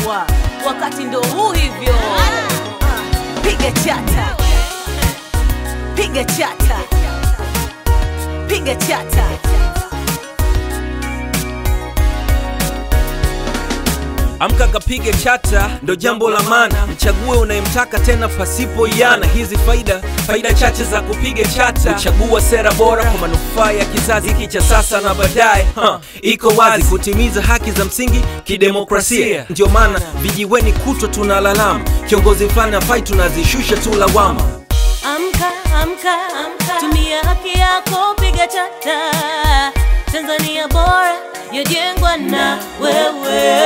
sawa, wakati ndo huu hivyo. Ah, Piga chata, piga chata, piga chata. Amka kapige chata, ndo jambo la maana. Mchague unayemtaka tena pasipo iana. Hizi faida faida chache za kupiga chata, kuchagua sera bora kwa manufaa ya kizazi hiki cha sasa na baadaye. Ha, iko wazi kutimiza haki za msingi kidemokrasia. Ndio maana vijiweni kutwa tunalalama, kiongozi fulani afai, tunazishusha tu lawama. Amka, amka, amka, tumia haki yako, piga chata. Tanzania bora yajengwa na wewe.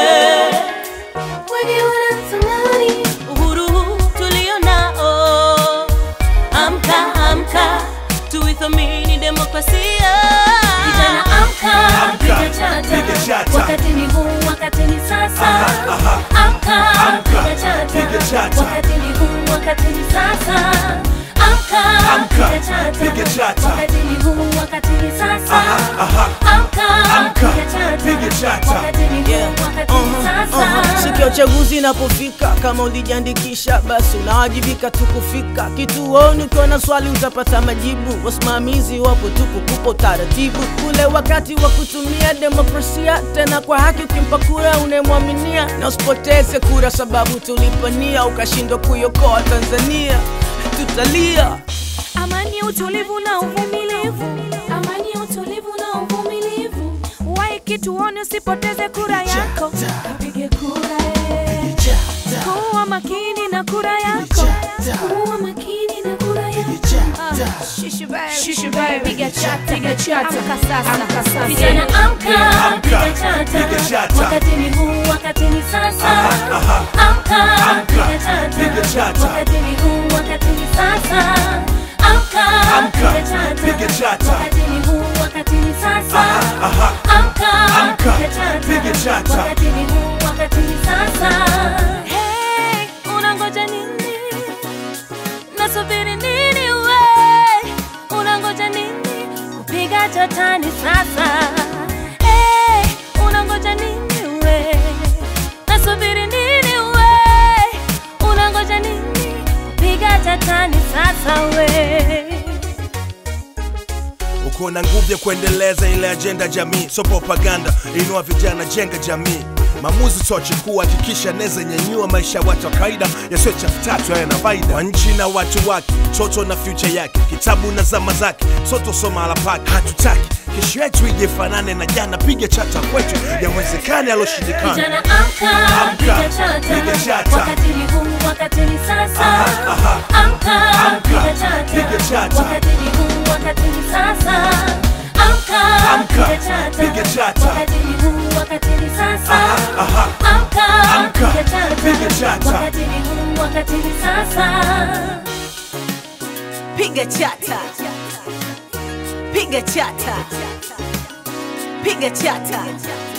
Wengi wanatamani uhuru huu tulio nao. Amka, amka, tuithamini demokrasia. Vijana amka, Amka, piga piga chata. chata. Wakati ni huu, wakati ni sasa. aha. Amka, Amka, piga chata. piga chata. Wakati ni huu, wakati ni sasa. Amka, Amka, piga chata. piga chata. Wakati ni huu, wakati ni sasa. aha. Amka, Amka, piga chata. piga chata. Wakati ni huu, Yeah. wakati ni sasa. Siku ya uchaguzi inapofika, kama ulijiandikisha, basi unawajibika tu kufika kituoni. Ukiwa na swali utapata majibu, wasimamizi wapo tu kukupa utaratibu. Ule wakati wa kutumia demokrasia tena kwa haki, ukimpa kura unayemwaminia, na usipoteze kura sababu tulipania ukashindwa kuiokoa Tanzania, tutalia. Amani, utulivu na uvumilivu, amani, utulivu na uvumilivu. Wahi kituoni, usipoteze kura yako, kapige kura eh. Kuwa makini na kura yako, kuwa makini na kura yako. Ah, shishi baby, shishi baby, piga chata, piga chata, amka sasa, amka sasa. Vijana amka, Amka, piga chata. piga chata. Wakati ni huu, wakati ni sasa. aha. Amka, Amka, piga chata. piga chata. Wakati ni huu, wakati ni sasa. Amka, Amka, piga chata. piga chata. Wakati ni huu, wakati ni sasa. aha. Amka, Amka, piga chata. piga chata. Wakati ni huu, wakati ni sasa. Hey, unangoja nini? Nasubiri nini we? Unangoja nini? Kupiga chatani sasa. Hey, unangoja nini we? Nasubiri nini we? Unangoja nini? Kupiga chatani sasa we. uko na nguvu ya kuendeleza ile ajenda jamii, so propaganda. Inua vijana, jenga jamii. Maamuzi tochukua, hakikisha neza nyanyua maisha ya watu wa kawaida yasiyo chafu tatu haya na faida kwa nchi na watu wake, toto na future yake, kitabu na zama zake, soto soma ala pake. Hatutaki kesho yetu ije fanane na jana, piga chata kwetu, yawezekane aloshindikana. Vijana amka, Amka, piga chata. piga chata. Wakati ni huu, wakati ni sasa. aha. Amka, Amka, piga chata. piga chata. Wakati ni huu, wakati ni sasa. Amka, Amka, piga chata. piga chata. Wakati ni huu, wakati ni sasa. aha. Amka, Amka, piga chata. piga chata. Wakati ni huu, wakati ni sasa. Piga chata, piga chata, piga chata.